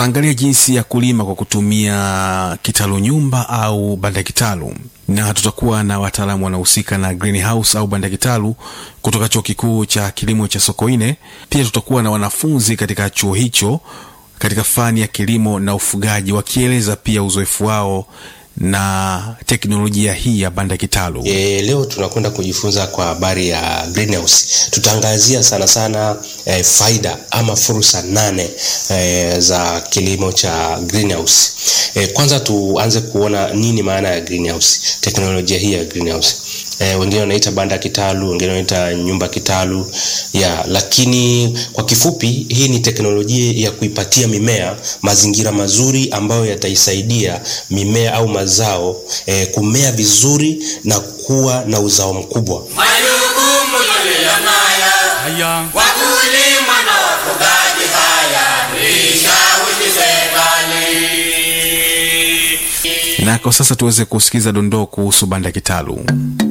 tutaangalia jinsi ya kulima kwa kutumia kitalu nyumba au banda kitalu, na tutakuwa na wataalamu wanahusika na greenhouse au banda kitalu kutoka chuo kikuu cha kilimo cha Sokoine. Pia tutakuwa na wanafunzi katika chuo hicho katika fani ya kilimo na ufugaji wakieleza pia uzoefu wao na teknolojia hii ya banda kitalu. E, leo tunakwenda kujifunza kwa habari ya greenhouse. Tutaangazia sana sana e, faida ama fursa nane e, za kilimo cha greenhouse. E, kwanza tuanze kuona nini maana ya greenhouse, teknolojia hii ya greenhouse. E, wengine wanaita banda kitalu, wengine wanaita nyumba kitalu ya, lakini kwa kifupi hii ni teknolojia ya kuipatia mimea mazingira mazuri ambayo yataisaidia mimea au mazao e, kumea vizuri na kuwa na uzao mkubwa. Majukumu tuliyonayo Haya, wakulima na wafugaji, haya tuishawishi serikali. Na kwa sasa tuweze kusikiza dondoo kuhusu banda kitalu.